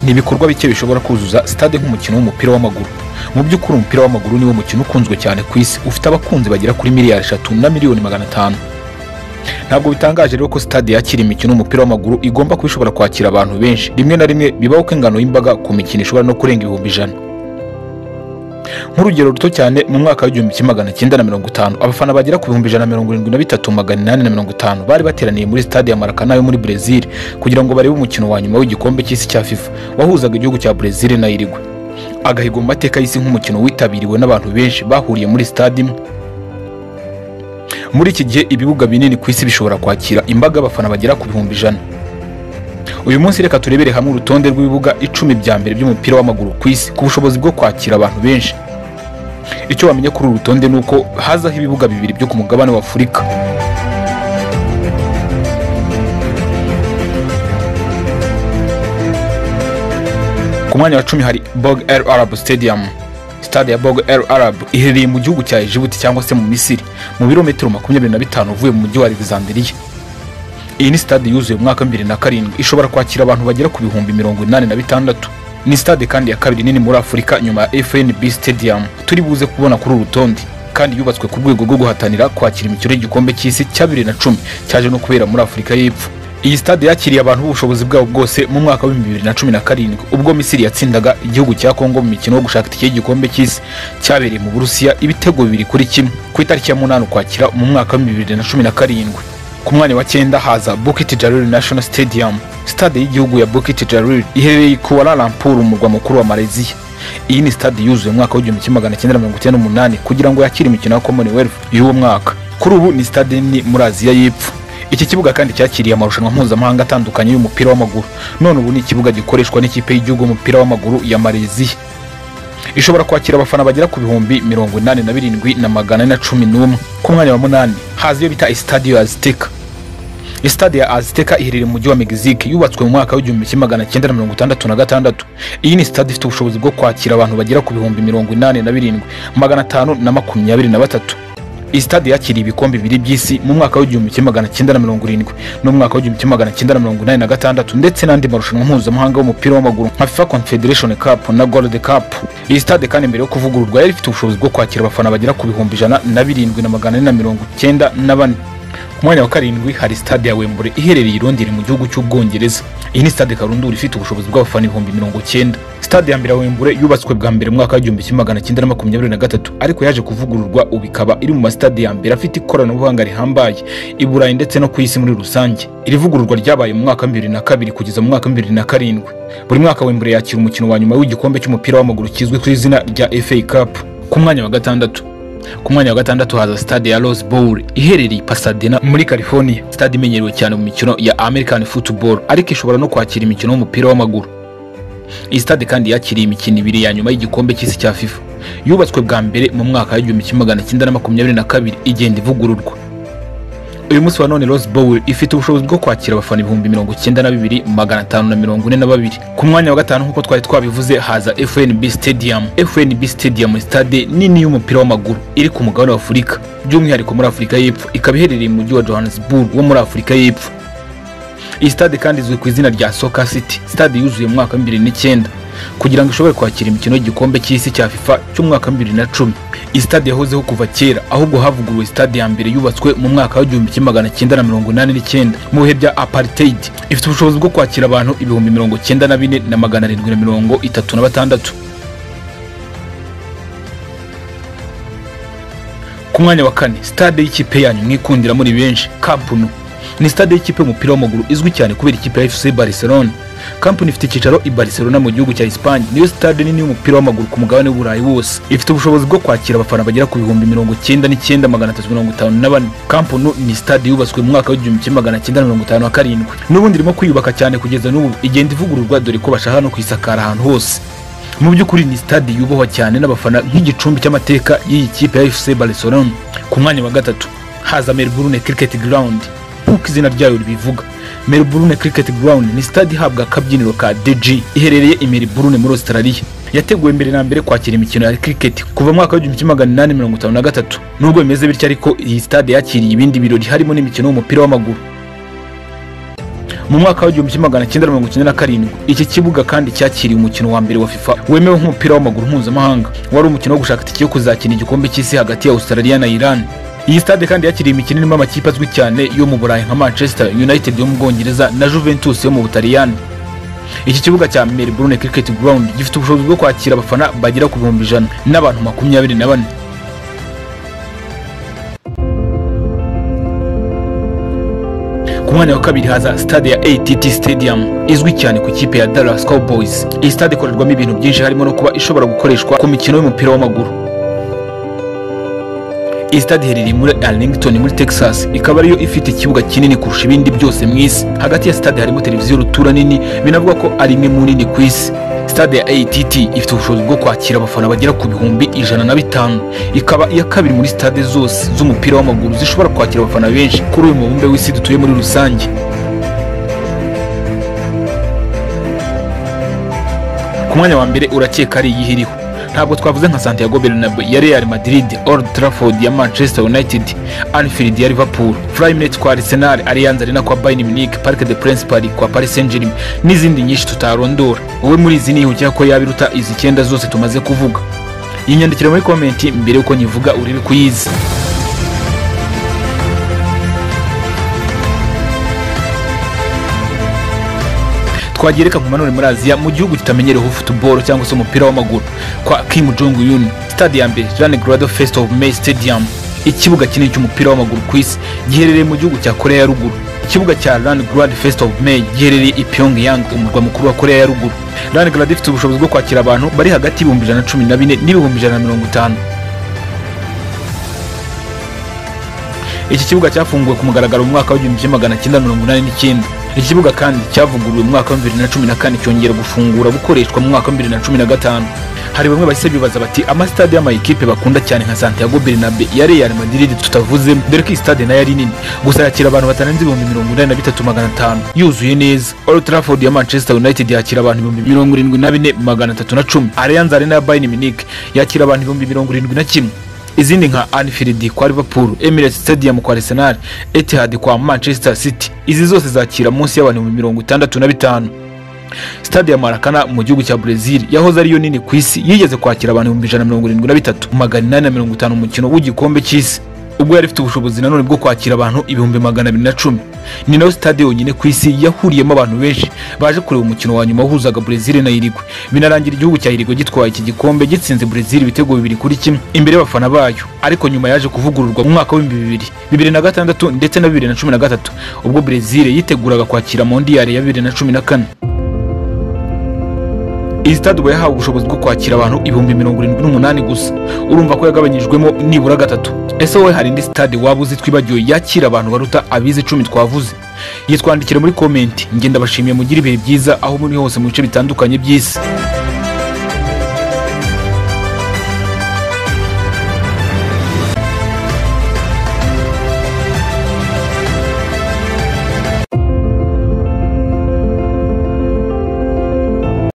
ni ibikorwa bike bishobora kuzuza stade nk'umukino w'umupira w'amaguru mu by'ukuri umupira w'amaguru niwo mukino ukunzwe cyane ku isi ufite abakunzi bagera kuri miliyari eshatu na miliyoni magana atanu ntabwo bitangaje rero ko stade yakira imikino y'umupira w'amaguru igomba kuba ishobora kwakira abantu benshi rimwe na rimwe bibaho ko ingano y'imbaga ku mikino ishobora no kurenga ibihumbi ijana nk'urugero ruto cyane mu mwaka w'igihumbi kimwe magana cyenda na mirongo itanu abafana bagera ku bihumbi ijana na mirongo irindwi na bitatu magana inani na mirongo itanu bari bateraniye muri stade ya marakana yo muri brezil kugira ngo barebe umukino wa nyuma w'igikombe cy'isi cya fifa wahuzaga igihugu cya brezil na irigwe agahigo mu mateka y'isi nk'umukino witabiriwe n'abantu benshi bahuriye muri stade imwe muri iki gihe ibibuga binini ku isi bishobora kwakira imbaga y'abafana bagera ku bihumbi ijana uyu munsi reka turebere hamwe urutonde rw'ibibuga icumi bya mbere by'umupira w'amaguru ku isi ku bushobozi bwo kwakira abantu benshi icyo wamenya kuri uru rutonde ni uko hazaho ibibuga bibiri byo ku mugabane wa afurika ku mwanya wa cumi hari bog el arab stadium stade ya bog el arab iherereye mu gihugu cya ejibuti cyangwa se mu misiri mu birometero makumyabiri na bitanu uvuye mu mujyi wa alexanderiya iyi ni stade yuzuye mu mwaka wa bibiri na karindwi ishobora kwakira abantu bagera ku bihumbi mirongo inani na bitandatu ni stade kandi ya kabiri nini muri afurika nyuma ya fnb stadium turi buze kubona kuri uru rutonde kandi yubatswe ku rwego rwo guhatanira kwakira imikino y'igikombe cy'isi cya bibiri na cumi cyaje no kubera muri afurika y'epfo iyi stade yakiriye abantu b'ubushobozi bwabo bwose mu mwaka w'ibihumbi bibiri na cumi na karindwi ubwo misiri yatsindaga igihugu cya kongo mu mikino wo gushaka itike y'igikombe cy'isi cyabereye mu burusiya ibitego bibiri kuri kimwe ku itariki ya munani ukwakira mu mwaka w'ibihumbi bibiri na cumi na karindwi ku mwanya wa cyenda haza Bukit Jalil National Stadium stade y'igihugu ya Bukit Jalil iherereye i Kuala Lumpur umurwa mukuru wa Malaysia iyi ni stade yuzuye umwaka w'igihumbi kimwe magana cyenda na mirongo icyenda n'umunani kugira ngo yakire imikino ya Commonwealth y'uwo mwaka kuri ubu ni stade nini muri Aziya y'Epfo iki kibuga kandi cyakiriye amarushanwa mpuzamahanga atandukanye y'umupira w'amaguru none ubu ni ikibuga gikoreshwa n'ikipe y'igihugu y'umupira w'amaguru ya Malaysia ishobora kwakira abafana bagera ku bihumbi mirongo inani na birindwi na magana ane na cumi n'umwe ku mwanya wa munani haza iyo bita Estadio Azteca Stade ya Azteca iherereye mu mujyi wa Mexique yubatswe mu mwaka w'igihumbi kimwe magana cyenda na mirongo itandatu na gatandatu iyi ni stade ifite ubushobozi bwo kwakira abantu bagera ku bihumbi mirongo inani na birindwi magana atanu na makumyabiri na batatu iyi stade yakiriye ibikombe bibiri by'isi mu mwaka w'igihumbi kimwe magana cyenda na mirongo irindwi n'umwaka w'igihumbi kimwe magana cyenda na mirongo inani na gatandatu ndetse n'andi marushanwa mpuzamahanga y'umupira w'amaguru nka FIFA Confederation Cup na Gold Cup iyi stade kandi mbere yo kuvugururwa yari ifite ubushobozi bwo kwakira abafana bagera ku bihumbi ijana na birindwi na magana ane na mirongo icyenda na bane ku mwanya wa karindwi hari stade ya wembure iherereye i Londres mu gihugu cy'ubwongereza iyi ni stade karundura ifite ubushobozi bw'abafana ibihumbi mirongo cyenda stade ya mbere ya wembure yubatswe bwa mbere mu mwaka w'igihumbi kimwe magana cyenda na makumyabiri na gatatu ariko yaje kuvugururwa ubu ikaba iri mu masitade ya mbere afite ikoranabuhanga rihambaye i burayi ndetse no ku isi muri rusange iri vugururwa ryabaye mu mwaka wa bibiri na kabiri kugeza mu mwaka wa bibiri na karindwi buri mwaka wembure yakira umukino wa nyuma w'igikombe cy'umupira w'amaguru kizwi ku izina rya fa cup ku mwanya wa gatandatu ku mwanya wa gatandatu haza stade ya Rose Bowl iherereye i Pasadena muri California stade imenyerewe cyane mu mikino ya American Football ariko ishobora no kwakira imikino y'umupira w'amaguru iyi stade kandi yakiriye imikino ibiri ya nyuma y'igikombe cy'isi cya FIFA yubatswe bwa mbere mu mwaka w'igihumbi kimwe magana cyenda na makumyabiri na kabiri igenda ivugururwa uyu munsi wa none Rose Bowl ifite ubushobozi bwo kwakira abafana ibihumbi mirongo icyenda na bibiri magana atanu na mirongo ine na babiri ku mwanya wa gatanu nk'uko twari twabivuze haza FNB Stadium FNB Stadium stade nini y'umupira w'amaguru iri ku mugabane wa Afurika by'umwihariko muri Afurika y'Epfo ikaba iherereye mu mujyi wa Johannesburg wo muri Afurika y'Epfo iyi stade kandi izwi ku izina rya Soccer City stade yuzuye mu mwaka wa bibiri n'icyenda kugira ngo ishobore kwakira imikino y'igikombe cy'isi cya FIFA cy'umwaka wa bibiri na cumi iyi stade yahozeho kuva kera ahubwo havuguruwe stade ya mbere yubatswe mu mwaka w'igihumbi kimwe magana cyenda na mirongo inani n'icyenda mu bihe bya apartheid ifite ubushobozi bwo kwakira abantu ibihumbi mirongo cyenda na bine na magana arindwi na mirongo itatu na batandatu ku mwanya wa kane stade y'ikipe yanyu mwikundira muri benshi kampunu ni stade y'ikipe y'umupira w'amaguru izwi cyane kubera ikipe ya FC Barcelona kampani ifite icyicaro i Barcelona mu gihugu cya Espagne niyo stade nini y'umupira w'amaguru ku mugabane w'Uburayi wose ifite ubushobozi bwo kwakira abafana bagera ku bihumbi mirongo icyenda n'icyenda magana atatu mirongo itanu na bane kampani ni stade yubatswe mu mwaka w'igihumbi kimwe magana cyenda mirongo itanu na karindwi n'ubundi irimo kwiyubaka cyane kugeza n'ubu igenda ivugururwa dore ko bashaka no kuyisakara ahantu hose mu by'ukuri ni stade yubohwa cyane n'abafana nk'igicumbi cy'amateka y'iyi kipe ya FC Barcelona ku mwanya wa gatatu haza Melbourne Cricket Ground nk'uko izina ryayo ribivuga Melbourne Cricket Ground ni stade ihabwa akabyiniro ka DG iherereye i Melbourne muri Australia yateguwe mbere na mbere kwakira imikino ya cricket kuva mwaka w'igihumbi kimwe magana inani mirongo itanu na gatatu nubwo bimeze bityo ariko iyi stade yakiriye ibindi birori harimo n'imikino y'umupira w'amaguru mu mwaka w'igihumbi kimwe magana cyenda mirongo icyenda na karindwi iki kibuga kandi cyakiriye umukino wa mbere wa fifa wemewe nk'umupira w'amaguru mpuzamahanga wari umukino wo gushaka itike yo kuzakina igikombe cy'isi hagati ya australia na iran iyi stade kandi yakiriye imikino irimo amakipe azwi cyane yo mu burayi nka manchester united yo mu bwongereza na juventus yo mu butaliyani iki kibuga cya melbourne cricket ground gifite ubushobozi bwo kwakira abafana bagera ku bihumbi ijana n'abantu makumyabiri na bane ku mwanya wa kabiri haza stade ya att stadium izwi cyane ku ikipe ya dallas cowboys iyi stade ikorerwamo ibintu byinshi harimo no kuba ishobora gukoreshwa ku mikino y'umupira w'amaguru iyi stade iherereye muri arlington muri texas ikaba ariyo ifite ikibuga kinini kurusha ibindi byose mu isi hagati ya stade harimo televiziyo rutura nini binavuga ko ari imwe mu nini ku isi stade ya att ifite ubushobozi bwo kwakira abafana bagera ku bihumbi ijana na bitanu ikaba iya kabiri muri stade zose z'umupira w'amaguru zishobora kwakira abafana benshi kuri uyu mubumbe w'isi dutuye muri rusange ku mwanya wa mbere urakeka ari iyihe iriho ntabwo twavuze nka santiago bernabeu ya real madrid old trafford ya manchester united anfield ya liverpool flyminute kwa arsenal allianz arena kwa bayern munich parc de prince paris kwa paris saint germain n'izindi nyinshi tutarondora wowe muri izi nihukira ko yaba iruta izi icyenda zose tumaze kuvuga yinyandikira muri komenti mbere y'uko nyivuga urebe kuyizi twagereka nkumanure muri aziya mu gihugu kitamenyereho futuboro cyangwa se umupira w'amaguru kwa kim jong un stade ya mbere jeanne grado fest of may stadium ikibuga kinini cy'umupira w'amaguru ku isi giherereye mu gihugu cya korea ya ruguru ikibuga cya Land Grand Fest of May giherereye i Pyongyang umurwa mukuru wa Korea ya ruguru Land Grand ifite ubushobozi bwo kwakira abantu bari hagati y'ibihumbi ijana na cumi na bine n'ibihumbi ijana na mirongo itanu iki kibuga cyafunguwe ku mugaragaro mu mwaka w'igihumbi kimwe magana cyenda mirongo inani n'icyenda iki kibuga kandi cyavuguruwe mu mwaka wa bibiri na cumi na kane cyongera gufungura gukoreshwa mu mwaka wa bibiri na cumi na gatanu hari bamwe bahise bibaza bati amasitade y'amayikipe bakunda cyane nka santiago bernabe ya real madrid tutavuzemo dore ko iyi stade nayo ari nini gusa yakira abantu batarenze ibihumbi mirongo inani na bitatu magana atanu yuzuye neza old trafford ya manchester united yakira abantu ibihumbi mirongo irindwi na bine magana atatu na cumi allianz arena ya bayern munich yakira abantu ibihumbi mirongo irindwi na kimwe izindi nka anfield kwa liverpool emirates stadium kwa arsenal etihad kwa manchester city izi zose zakira munsi y'abantu mu mirongo itandatu na bitanu stade ya marakana mu gihugu cya brezil yahoze ariyo nini ku isi yigeze kwakira abantu ibihumbi ijana na mirongo irindwi na bitatu magana inani na mirongo itanu umukino w'igikombe cy'isi ubwo yari ifite ubushobozi nanone bwo kwakira abantu ibihumbi magana abiri na cumi ni nayo stade yonyine ku isi yahuriyemo abantu benshi baje kureba umukino wa nyuma wahuzaga brezil na irigwe binarangira igihugu cya irigwe gitwaye iki gikombe gitsinze brezil ibitego bibiri kuri kimwe imbere y'abafana bayo ariko nyuma yaje kuvugururwa mu mwaka w'ibihumbi bibiri bibiri na gatandatu ndetse na bibiri na cumi na gatatu ubwo brezil yiteguraga kwakira mondiyari ya bibiri na cumi na kane iyi stade uba yahawe ubushobozi bwo kwakira abantu ibihumbi mirongo irindwi n'umunani gusa urumva ko yagabanyijwemo nibura gatatu ese wowe hari indi stade waba uzi twibagiwe yakira abantu baruta abize icumi twavuze yitwandikire muri komenti ngenda bashimiye mugire ibihe byiza aho muri hose mu bice bitandukanye by'isi